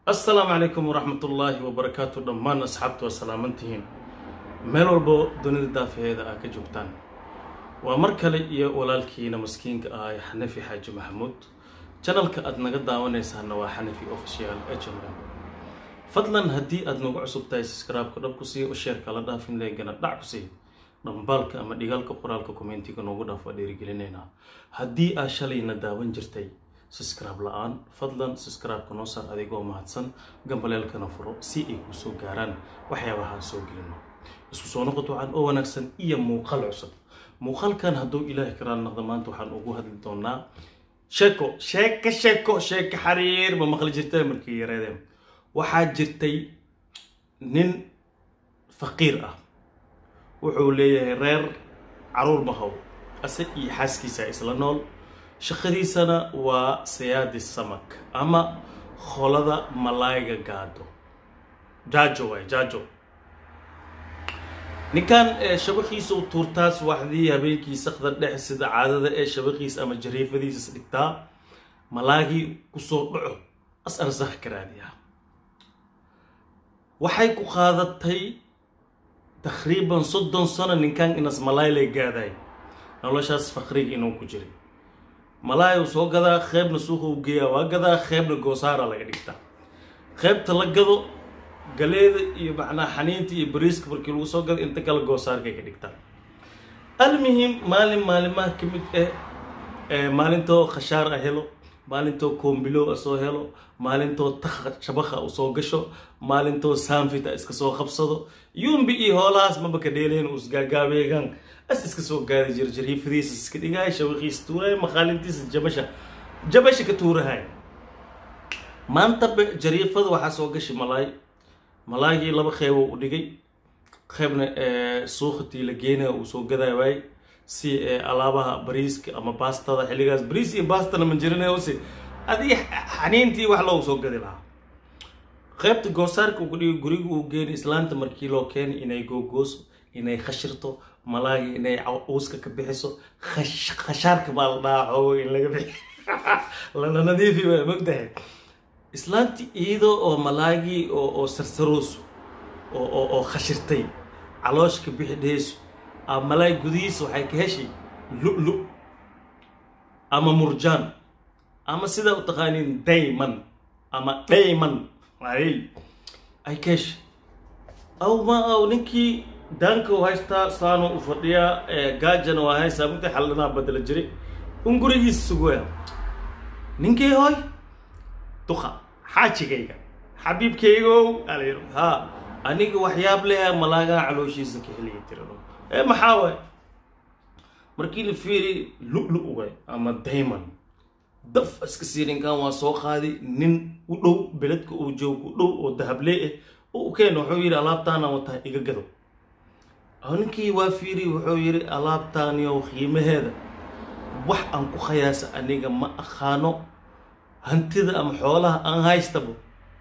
assalaamu calaykum waraxmatullaahi wabarakaatu dhammaan asxaabtu waa salaamantihiin meel walbo dunida daafaheeda aa ka joogtaan waa mar kale iyo walaalkiina maskiinka ah ee xanafi xaaji maxamuud janalka aad naga daawanaysaana waa xanafi official h m m fadlan haddii aad nagu cusub tahay subscribe-ka dhab ku sii o sheerka la dhaafin leegana dhac ku sii dhambaalka ama dhigaalka qoraalka commentiga noogu dhaaf waa dhiirigelinaynaa haddii aa shalayna daawan jirtay subscribe la-aan fadlan subscribe-ka noo saar adigoo mahadsan gambaleelkana furo si ay kuu soo gaaraan waxyaabahaan soo gelino isku soo noqod waxaan oo wanaagsan iyo muuqaal cusub muuqaalkan hadduu ilaahi karaan naqda maanta waxaan ugu hadli doonaa sheeko sheeko sheeko sheeko xariir ma maqli jirtay markii yareedeen waxaa jirtay nin faqiir ah wuxuu leeyahay reer caruur mahow ase iyo xaaskiisa isla nool shaqadiisana waa sayaadi samak ama kholada malaayga gaado jaajo waay jaajo ninkan shabakiisa u tuurtaa subaxdii habeenkii sakda dhex sida caadada ee shabakiisa ama jariifadiisas dhigtaa malaagii kusoo dhaco as arsakh ka raadiyaa waxay ku qaadatay takriiban soddon sano ninkan inas malaay gaaday noloshaas faqriga inuu ku jiray malaay uu soo gadaa qeybna suuqa u geeyaa waa gadaa qeybna goosaara laga dhigtaa qeybta la gado galeeda iyo macnaa xaniinta iyo bariiska markii lagu soo gado inta kale goosaarkay ka dhigtaa almuhim maalin maalimaha ka mid ah maalintoo khashaar a helo maalintoo koombilow a soo helo maalintoo takha shabakha u soo gasho maalintoo saanfita iska soo qabsado yumbi iyo hoolahaas maba ka dheelayn u isgaagaabeegaan as iska soo gaadi jira jariifadiisa iska dhigaay shabakiisa tuurahay maqaalintiisa jabasha jabasha ka tuurahay maanta jariifada waxaa soo gashi malaay malaagii laba qeybo u dhigay qeybna suuqatii la geenaya uu soo gaday waay si alaabaha bariiska ama baastada xilligaas bariis iyo baastana ma jirinayse adiga xaniintii wax loogu soo gadi lahaa qeybta goosaarka uu ku dhigay guriga uu geeni islaanta markii loo keenay inay googooso inay khashirto malaagi inay uuska ka bixiso khashaarka baa la dhahaa xoogo in laga bixi lana nadiifi waa mogtahay islaanti iyadoo oo malaagii oo sarsarooso oo khashirtay caloosh ka bixi dheheyso a malaay gudihiisa waxay ka heshay lu-lu ama murjaan ama sidaa u taqaaniin dayman ama dayman ay ay ka heshay aw ma aw ninkii daanka u haystaa saano u fadhiyaa gaajana waa haysaa mugta xaldhanaa badala jiray un gurigiisa sugaya ninkii hoy duqa xaajigayga xabiibkaygow alayr ha aniga waxyaab leha malaagaa calooshiisa ka heliya tirado ee maxaa waay markii la fiiri lu-lu way ama dayman daf iska sii ninkan waa soo qaadi nin u dhow beledka uu joog u dhow oo dahablee ah u keen wuxuu yidhi alaabtaana wataa iga gado ninkii waa fiiri wuxuu yidhi alaabtaaniyow qiimaheeda wax aan ku khayaasa aniga ma aqaano hantida ama xoolaha aan haystaba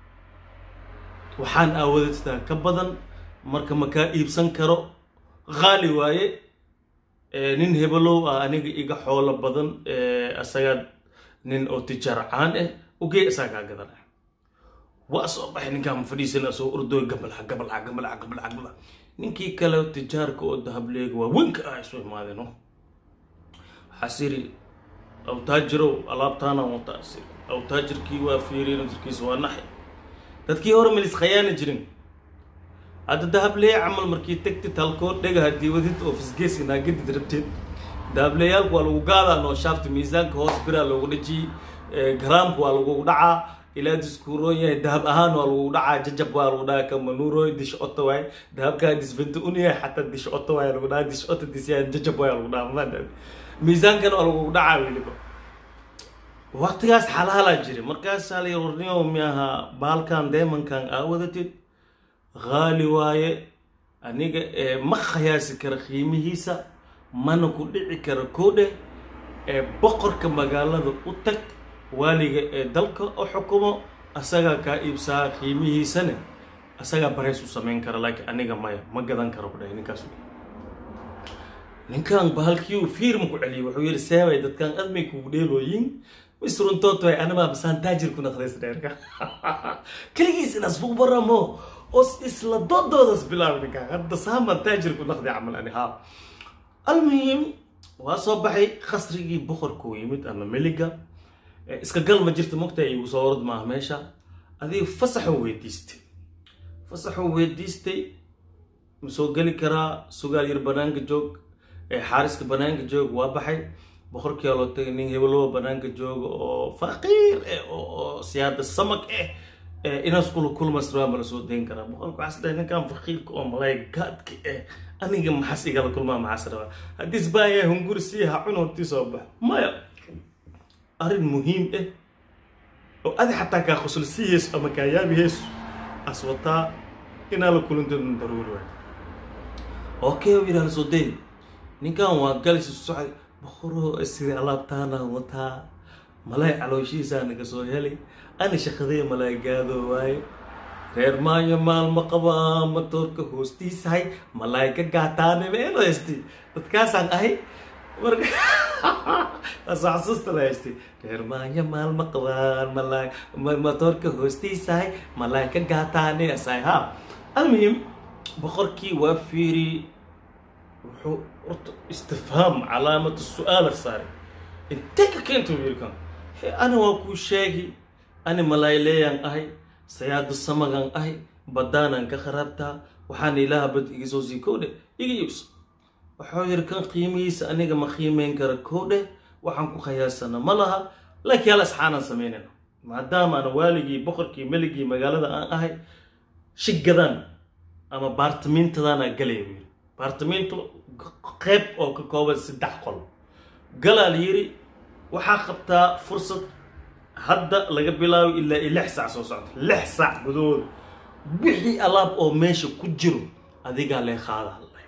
waxaan aawadastaa ka badan marka makaa iibsan karo qaali waaye nin hebelow ah aniga iga xoolo badan asagaa nin oo tijaar caan ah ugey asaga kaa gadanah waa soo baxay ninkaan fadhiisana soo ordooy gabalxa gabalxa gabalxa gabalxa gabalxa ninkii kale tijaarka oo dahableega waa wenka ah isu imaadeen xasiri awtaajirow alaabtaana wataa asiri awtaajirkii waa fiiriy nasirkiisa waa naxi dadkii hore melis khayaana jirin hadda dahableeye camal markii tagtid halkoo dhega haddii wadid oo fisgeesi naagadid rabteed dahableeyaalku waa lagu gaadaa noo shaafta miisaanka hoos biraa loogu dhajiyey garaamka waa lagu dhacaa ilaa diskuuroon yahay dahab ahaan waa lagu dhacaa jajab waa lagu dhaca kamanuuroy dish oto waay dahabkaa disbenta un yahay xataa dish oto waay lagu dhaca dish oto disyahan jajab waay lagu dhaca maada miisaankana waa lagu dhacaa weliba waqtigaas xalaalaa jira markaasaa la warniyo miaha baalkan deemankan aa wadatid qaali waaye aniga ma khayaasi kara qiimihiisa mana ku dhici kara koodhe ee boqorka magaalada u tag waaliga ee dalka u xukumo asagaa kaa iibsaha qiimihiisane asagaa bareys u samayn kara laakiin aniga maya ma gadan karo ku dhahay ninkaas ninkan bahalkii fiirma ku celiyay wuxuu yihi seebay dadkan admay kugu dheelooyin mis runtood way anama basaan taajir ku naqdays dheerka keligiis inaas fug baramo oo isla doodoodas bilaabi ninkaa hadda saaman taajir ku naqday camal ani haa almuhim waa soo baxay qasrigii boqorkuu yimid ama meliga iska gal ma jirta mogta igu soo orod maaha meesha adiga fasaxuu weydiistay fasaxuu weydiistay ma soo geli karaa sugaal yar banaanka joog xaariska banaanka joog waa baxay boqorkii loo tagay nin hebeloo banaanka jooga oo faqiir eh oo siyaada samak eh inaas kula kulmasraa ma la soo dayn karaa boqorka waxaas dhahay ninkan faqiirka oo malay gaadka eh aniga maxaas igala kulmaa maxaas rabaa haddiis baaya hunguri sii ha cun hortii soo bax maya arrin muhiim ah oo adi xataa kaa qosol sii heeso ama kaa yaabi heeso as wataa inaa la kulanto daruuri waay okay u yidhaha soo day ninkan waa galis socday boqoroo siri alaabtaana wataa malay calooshihiisaa naga soo helay ani shaqadee malay gaado waaye reer maayo maalma qabaa matoorka hoostiisahay malay ka gaataane meelo haysti dadkaasaan ahay marka xasuusta la haystay reer maayo maalma qabaan malay matoorka hoostiisahay malay ka gaataane asahay ha almuhim boqorkii waa fiiri wuxuu horta istifhaam calaamatu su-aala saaray intee ka keenta wiilkan he ani waa kuu sheegi ani malayleeyaan ahay sayaado samagan ahay baddaanaan ka kharaabtaa waxaana ilaaha bad iga soo sii koodhe iga iibso waxuu yidhi kan qiimihiisa aniga ma qiimeyn kara koodhe waxaan ku khayaasana ma laha laakiin hal asxaanaan samaynayna maadaama ana waaligii boqorkii meligii magaalada aan ahay shigadan ama baartamiintadaanaa galaya buu yidhi baartamiintu qeyb oo ka kooban saddex qol galaa la yidhi waxaa qabtaa fursad hadda laga bilaabo ilaa i lix sac soo socda lix sac gudahooda wixii alaab oo meesha ku jiro adigaa lee qaada hadlay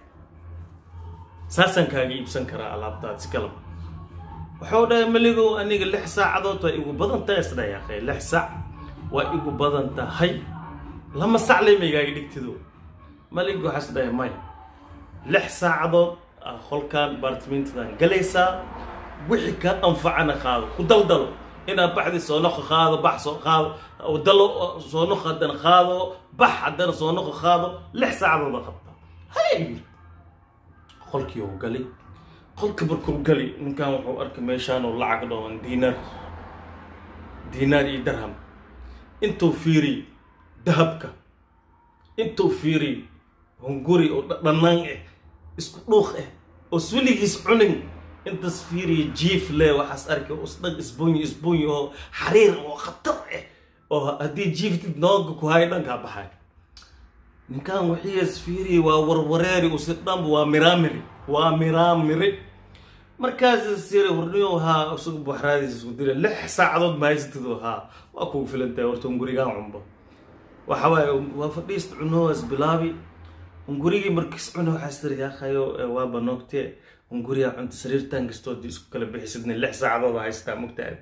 saasaan kaaga iibsan karaa alaabtaad si kalaba wuxuu dhahay meligow aniga lix saacadood waa igu badan tahay isdhahay akhay lix sac waa igu badan tahay lama sac ley maygaaga dhigtido maliga waxaa is dhahay maya lix saacadood qolkan baartimiintadan galaysaa wixii ka anfacana qaado ku daldalo inaad baxdi soo noqo qaado bax soo qaado dalo soo noqo haddana qaado bax haddana soo noqo qaado lix saacadooda qabta hay yiri qolkii uu galay qolka markuu gali ninkan wuxuu arkay meeshaan oo lacag dhooban diinaar diinaar iyo darham intuu fiiriy dahabka intuu fiiriy hunguri oo dhannaan ah isku dhuuq ah oo swiligiis cunin intaas fiiriya jiif le waxaas arkay isdhag isbunyi isbunyi oo xariir oo khatar ah oo haddii jiiftid nooga ku hay dhankaa baxay ninkan wixiias fiiriya waa warwareeri usi dhanba waa miraamiri waa miraamiri markaas siri hordhiyo haa isagu buxraadiis isku dira lix saacadood ma haysatido haa waa kugu filantahay horta hungurigaan cunba waxa waaye waa fadhiist cunoas bilaabi hungurigii markiis cuna waxaa siri yaakayo waaba noogtee hunguriyaa cunta sariirtan kastood isku kala bixisidna lix saacadooda haystaa mogtaad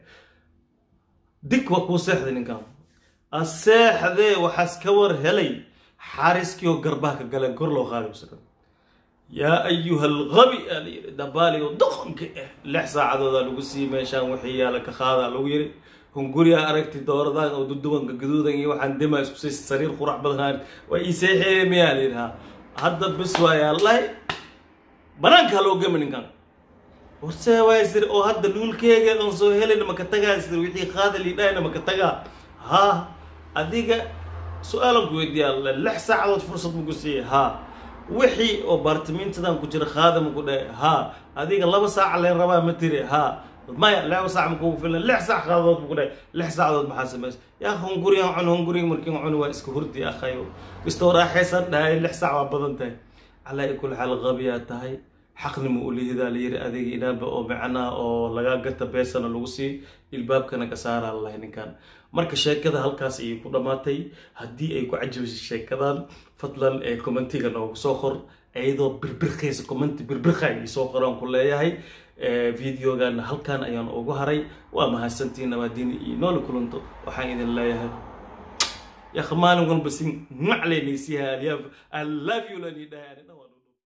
dig waa kuu seexday ninkan aseexdee waxaas ka war helay xaariskii oo garbaha ka galeen kor loo qaaday usagan yaa ayuha algabi aa la yidhi dabaali oo doqonka ah lix saacadooda lagu sii meeshaan wixii yaala ka qaadaa lagu yidhi hunguriyaa aragti dooradaan oo duduwanka gaduudan iyo waxaan dima isku sii sariir qurax badanaan waa ii seexeeye miyaa la yidhahaa hadda bis waayaa lahay banaankaa loo gama ninkan warsee waay sir oo hadda luulkeega oon soo helayna maka tagaa sir wixii qaada liidhahayna maka tagaa haa adiga su-aalan ku weydiiyaa lix saacadood fursad maku siiyey haa wixii oo baartimiintadan ku jira qaada maku dhahay haa adiga laba saaca leen rabaa ma tiri haa maya laba saac makugu filan lix saac qaadood maku dhahay lix saacadood maxaa samaysa yaa hungurigan cun hunguriga markiin cuni waa iska hurdi akhayo kastoo raaxaysan dhahay lix saac waa badan tahay calaa kul xaal qabiyaa tahay xaqnima u lihidaa la yiri adiga inaanba oo macnaha oo lagaa gata beesana lagu sii ilbaabkana ka saaraa lalahay ninkan marka sheekada halkaas ayay ku dhammaatay haddii ay ku cajabisay sheekadan fadlan ee commentiga noogu soo qor iyadoo birbirkaysa commenti birbirka ay soo qoraan ku leeyahay videogan halkan ayaan ugu haray waa mahadsantiin nabaadiin iyo noola kulanto waxaan idin leeyahay يا اخي مالهم قلبسين معلي نسيها الياف I love you لاني داير